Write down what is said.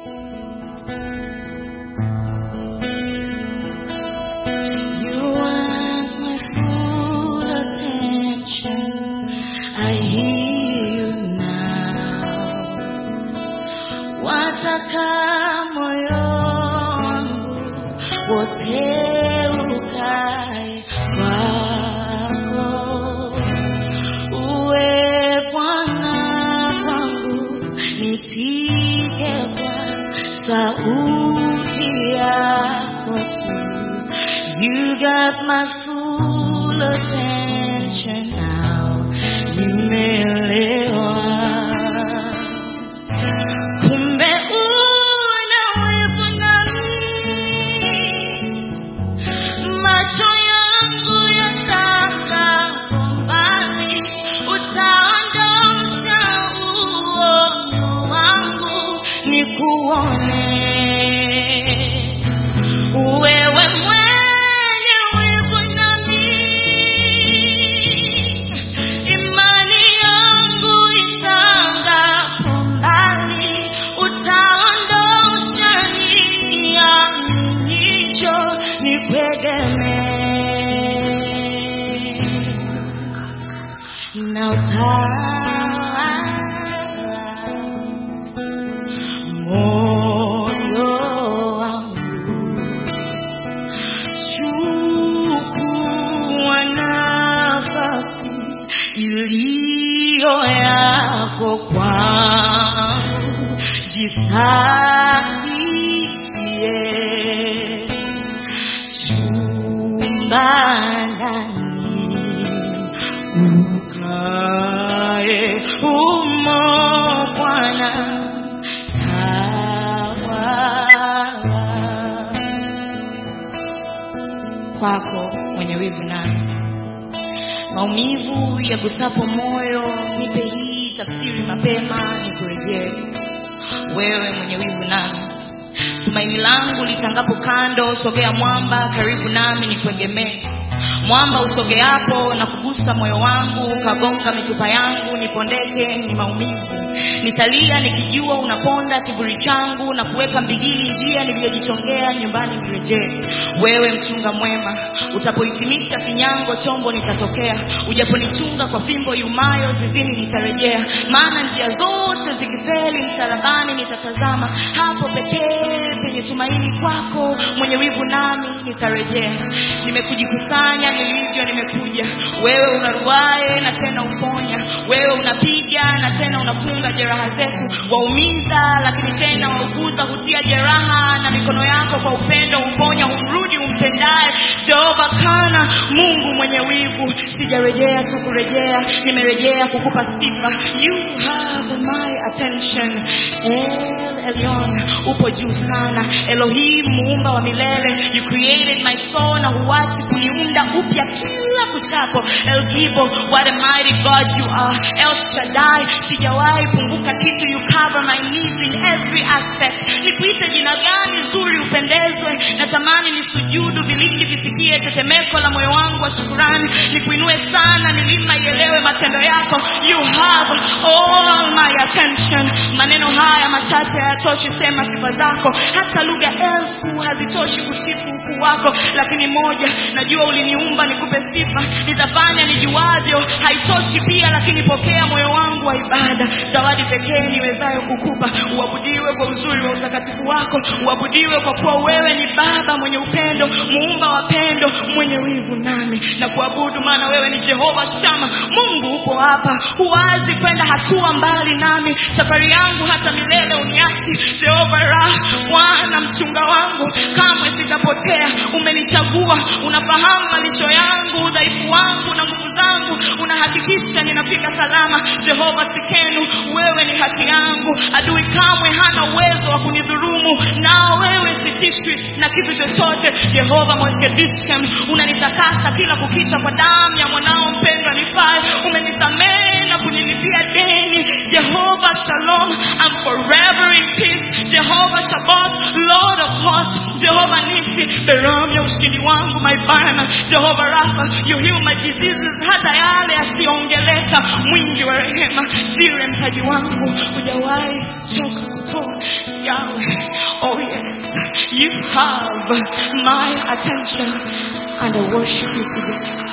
You want my full attention. I hear you now. Wataka moyo wangu wote ukae kwako. Uwe Bwana kwangu, nitige kwa sauti yako tu. You got my full attention now. Nimeelewa. Kumbe una wivu nami. Macho yangu yatakapo mbali, utaondosha uono wangu nikuone. Wewe mwenye wivu nami, imani yangu itangapo mbali, utaondosha niaminicho nikuegemee na utawala moyo wangu chukua nafasi iliyo yako kwangu, jisahisie chumba ndani ukae umo Bwana tawala kwako mwenye wivu nami maumivu yagusapo moyo nipe hii tafsiri mapema nikurejee wewe mwenye wivu nami tumaini langu litangapo kando sogea mwamba karibu nami nikuegemee mwamba usogeapo na kugusa moyo wangu ukagonga mifupa yangu nipondeke ni maumivu nitalia nikijua unaponda kiburi changu na kuweka mbigili njia niliyojichongea nyumbani nirejee wewe mchunga mwema utapohitimisha kinyango chombo nitatokea ujaponichunga kwa fimbo yumayo zizini nitarejea maana njia zote zikifeli msalabani nitatazama hapo pekee penye tumaini kwako mwenye wivu nami nitarejea nimekujikusanya nilivyo nimekuja wewe unaruae na tena uponya wewe unapiga na tena unafunga jeraha zetu waumiza lakini tena wauguza hutia jeraha na mikono yako kwa upendo umponya humrudi umpendaye jehova kana mungu mwenye wivu sijarejea tu kurejea nimerejea kukupa sifa you have my attention el elyon upo juu sana elohim muumba wa milele you created my soul na huachi kuniunda upya kila kuchapo el gibo what a mighty god you are el shaddai sijawahi punguka kitu you cover my needs in every aspect nikuite jina gani zuri upendezwe natamani nisujudu vilindi visikie tetemeko la moyo wangu wa shukurani nikuinue sana milima ielewe matendo yako you have all my attention maneno haya machache hayatoshi sema sifa zako hata lugha elfu hazitoshi kusifu ukuu wako lakini moja najua uliniumba nikupe sifa nitafanya nijuavyo haitoshi pia lakini pokea moyo wangu wa ibada zawadi pekee niwezayo kukupa uabudiwe kwa uzuri wa utakatifu wako uabudiwe kwa kuwa wewe ni baba mwenye upendo muumba wa pendo mwenye wivu nami na kuabudu maana wewe ni jehova shama mungu upo hapa huwazi kwenda hatua mbali nami safari yangu hata milele uniachi jehova ra bwana mchunga wangu kamwe sitapotea umenichagua unafahamu malisho yangu udhaifu wangu na nguvu zangu unahakikisha ninafika salama jehova tikenu wewe ni haki yangu adui kamwe hana uwezo wa kunidhurumu nao wewe sitishwi na kitu chochote jehova mokedishkem unanitakasa kila kukicha kwa damu ya mwanao mpendwa nifae umenisamehe na kunilipia deni jehova shalom I'm forever in peace jehova shabath lord of hosts jehova nisi beramu ya ushindi wangu my banner jehova rafa you heal my diseases hata yale yasiyoongeleka mwingi wa rehema jire mpaji wangu hujawahi choka kutoa yawe Yes, you have my attention and I worship you today.